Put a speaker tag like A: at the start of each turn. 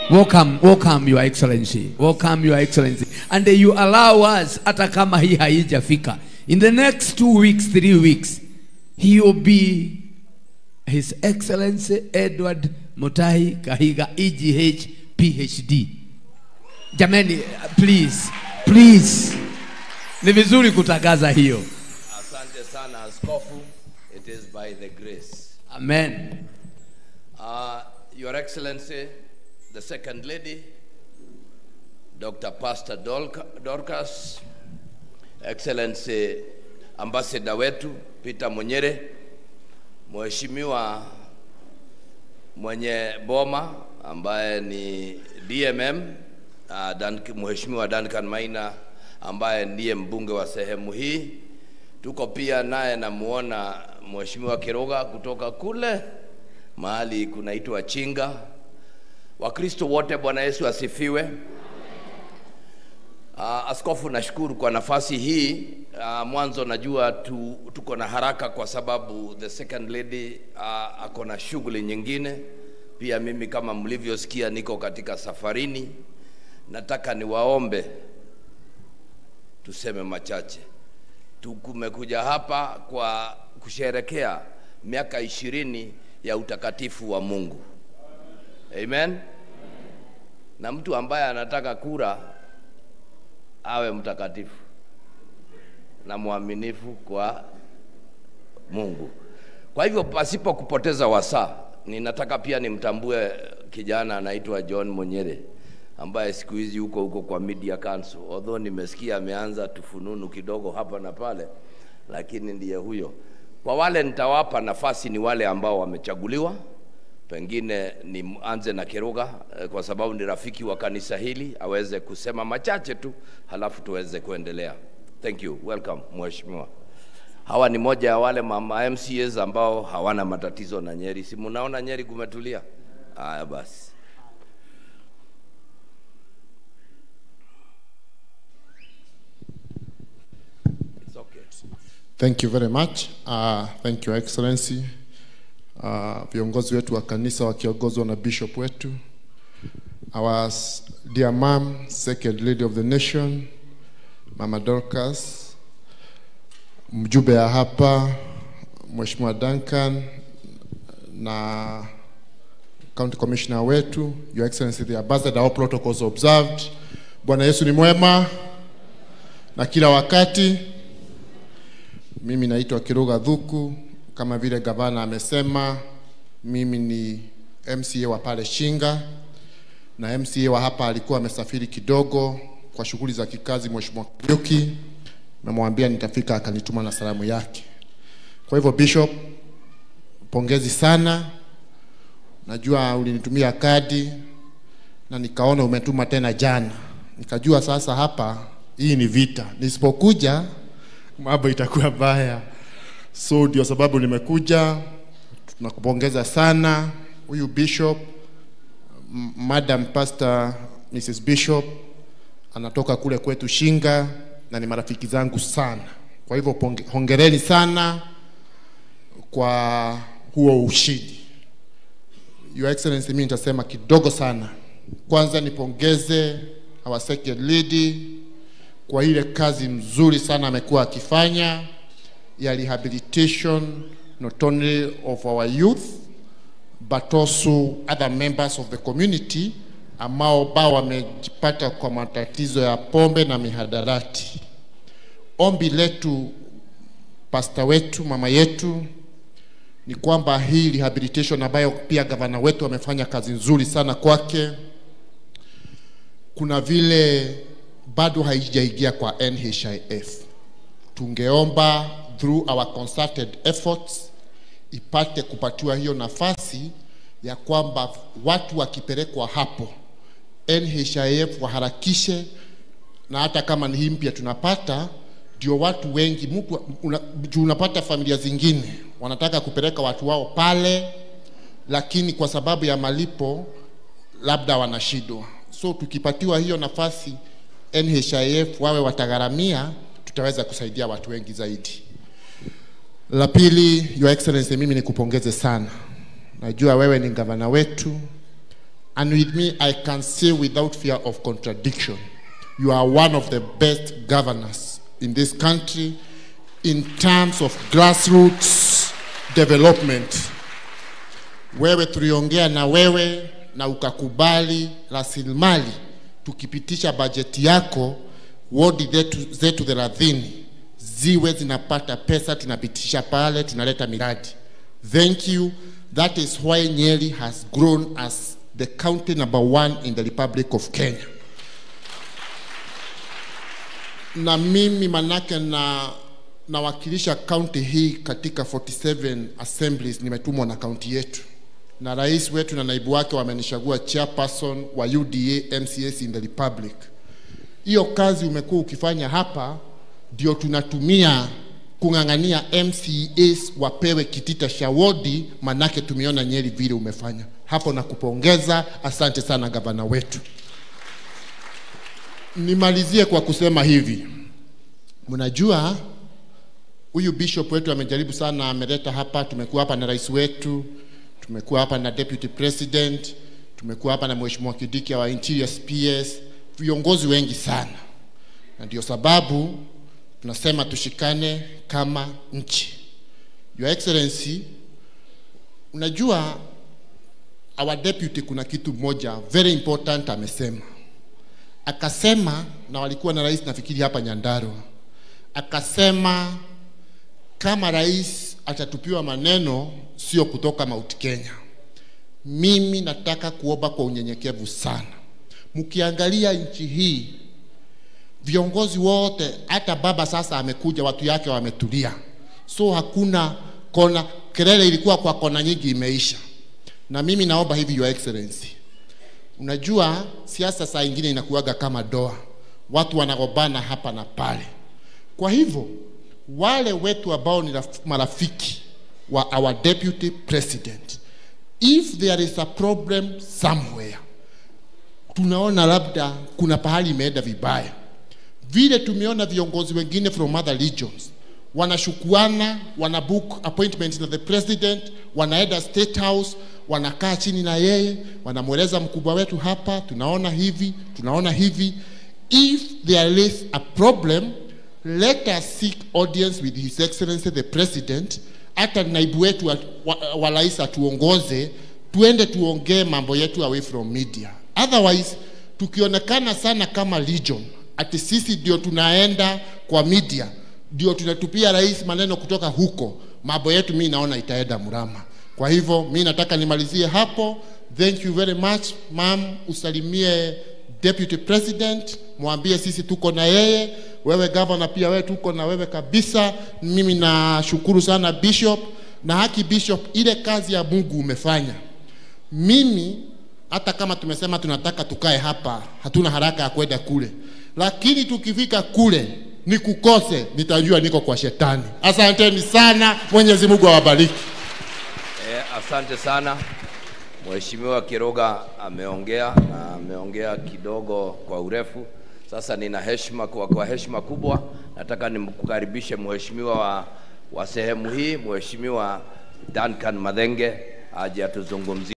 A: Welcome, welcome your excellency. Welcome your excellency. And you allow us hata kama hii haijafika. In the next two weeks, three weeks, he will be His Excellency Edward Mutahi Kahiga EGH PhD. Jamani, please, please. Ni vizuri kutangaza hiyo.
B: Asante sana askofu. It is by the grace.
A: Amen.
B: Uh, Your Excellency, the Second Lady, Dr. Pastor Dolca- Dorcas, Excellency Ambassador wetu Peter Munyere, Mheshimiwa mwenye boma ambaye ni DMM, uh, Dan, Mheshimiwa Duncan Maina ambaye ndiye mbunge wa sehemu hii. Tuko pia naye namuona Mheshimiwa Kiroga kutoka kule mahali kunaitwa Chinga. Wakristo wote, Bwana Yesu asifiwe. Uh, askofu, nashukuru kwa nafasi hii. Uh, mwanzo najua tu, tuko na haraka kwa sababu the second lady uh, ako na shughuli nyingine. Pia mimi kama mlivyosikia niko katika safarini. Nataka niwaombe tuseme machache. Tukumekuja hapa kwa kusherekea miaka ishirini ya utakatifu wa Mungu. Amen. Na mtu ambaye anataka kura awe mtakatifu na mwaminifu kwa Mungu. Kwa hivyo pasipo kupoteza wasaa, ninataka pia nimtambue kijana anaitwa John Monyere ambaye siku hizi huko huko kwa Media Council. Although nimesikia ameanza tufununu kidogo hapa na pale, lakini ndiye huyo. Kwa wale nitawapa nafasi ni wale ambao wamechaguliwa, pengine nianze na Kiruga eh, kwa sababu ni rafiki wa kanisa hili, aweze kusema machache tu, halafu tuweze kuendelea. Thank you. Welcome mheshimiwa. Hawa ni moja ya wale mama MCAs ambao hawana matatizo na Nyeri. Si munaona Nyeri kumetulia? Haya basi. It's okay.
C: Thank you very much. Uh, thank you Excellency. Uh, viongozi wetu wa kanisa wakiongozwa na bishop wetu. Our s- dear mom, second lady of the nation, Mama Dorcas, mjumbe ya hapa, Mheshimiwa Duncan na county commissioner wetu, Your Excellency the ambassador, all protocols observed. Bwana Yesu ni mwema na kila wakati. Mimi naitwa Kiruga Dhuku, kama vile gavana amesema, mimi ni MCA wa pale Shinga na MCA wa hapa alikuwa amesafiri kidogo kwa shughuli za kikazi. Mheshimiwa Kariuki namwambia nitafika, akanituma na salamu yake. Kwa hivyo Bishop, pongezi sana, najua ulinitumia kadi na nikaona umetuma tena jana, nikajua sasa hapa hii ni vita, nisipokuja mambo itakuwa mbaya. So ndio sababu nimekuja. Tunakupongeza sana huyu bishop, M- Madam Pastor Mrs. Bishop anatoka kule kwetu Shinga na ni marafiki zangu sana. Kwa hivyo ponge- hongereni sana kwa huo ushindi. Your Excellency, mimi nitasema kidogo sana. Kwanza nipongeze our second lady kwa ile kazi mzuri sana amekuwa akifanya ya rehabilitation not only of our youth but also other members of the community ambao bao wamejipata kwa matatizo ya pombe na mihadarati. Ombi letu pasta wetu, mama yetu, ni kwamba hii rehabilitation ambayo pia gavana wetu amefanya kazi nzuri sana kwake, kuna vile bado haijaingia kwa NHIF. Tungeomba through our concerted efforts ipate kupatiwa hiyo nafasi ya kwamba watu wakipelekwa hapo NHIF waharakishe, na hata kama ni hii mpya tunapata, ndio watu wengi mtu una, juu unapata familia zingine wanataka kupeleka watu wao pale, lakini kwa sababu ya malipo labda wanashindwa. So tukipatiwa hiyo nafasi NHIF wawe watagharamia, tutaweza kusaidia watu wengi zaidi. La pili, Your Excellency, mimi nikupongeze sana. Najua wewe ni gavana wetu And with me, I can say without fear of contradiction, you are one of the best governors in this country in terms of grassroots development. Wewe tuliongea na wewe na ukakubali rasilimali, tukipitisha bajeti yako, wodi zetu, zetu thelathini ziwe zinapata pesa, tunapitisha pale, tunaleta miradi. Thank you. That is why Nyeri has grown as the county number one in the Republic of Kenya. Na mimi manake na nawakilisha kaunti hii katika 47 assemblies, nimetumwa na kaunti yetu na rais wetu na naibu wake wamenichagua chairperson wa UDA MCS in the Republic. Hiyo kazi umekuwa ukifanya hapa, ndio tunatumia kung'ang'ania MCAs wapewe kitita cha wodi, manake tumeona Nyeri vile umefanya hapo, na kupongeza. Asante sana gavana wetu. Nimalizie kwa kusema hivi, mnajua huyu bishop wetu amejaribu sana, ameleta hapa, tumekuwa hapa na rais wetu, tumekuwa hapa na deputy president, tumekuwa hapa na mheshimiwa Kidiki wa interior PS, viongozi wengi sana, na ndio sababu tunasema tushikane kama nchi. Your Excellency, unajua our deputy, kuna kitu moja very important amesema, akasema na walikuwa na rais nafikiri hapa Nyandarua, akasema kama rais atatupiwa maneno sio kutoka Mount Kenya. Mimi nataka kuomba kwa unyenyekevu sana, mkiangalia nchi hii viongozi wote, hata baba sasa amekuja, watu yake wametulia, so hakuna kona. Kelele ilikuwa kwa kona nyingi, imeisha. Na mimi naomba hivi, Your Excellency, unajua siasa saa ingine inakuwaga kama doa, watu wanagombana hapa na pale. Kwa hivyo wale wetu ambao ni raf- marafiki wa our deputy president, if there is a problem somewhere, tunaona labda kuna pahali imeenda vibaya, vile tumeona viongozi wengine from other regions wanashukuana, wana book appointment na the president, wanaenda state house, wanakaa chini na yeye, wanamweleza mkubwa wetu hapa, tunaona hivi, tunaona hivi. If there is a problem, let us seek audience with his excellency the president, hata naibu wetu wa, wa, wa rais atuongoze, tuende tuongee mambo yetu away from media. Otherwise tukionekana sana kama legion, ati sisi ndio tunaenda kwa media, ndio tunatupia rais maneno kutoka huko, mambo yetu mi naona itaenda mrama. Kwa hivyo mi nataka nimalizie hapo. Thank you very much ma'am, usalimie deputy president, mwambie sisi tuko na yeye. Wewe governor pia wewe tuko na wewe kabisa. Mimi nashukuru sana bishop na haki bishop, ile kazi ya Mungu umefanya. Mimi hata kama tumesema tunataka tukae hapa, hatuna haraka ya kwenda kule, lakini tukifika kule ni kukose, nitajua niko kwa shetani. Asanteni sana, Mwenyezi Mungu awabariki.
B: Eh, asante sana Mheshimiwa Kiroga ameongea na ameongea kidogo kwa urefu. Sasa nina heshima kwa, kwa heshima kubwa nataka nimkukaribishe mheshimiwa wa, wa sehemu hii Mheshimiwa Duncan Madhenge aje atuzungumzie.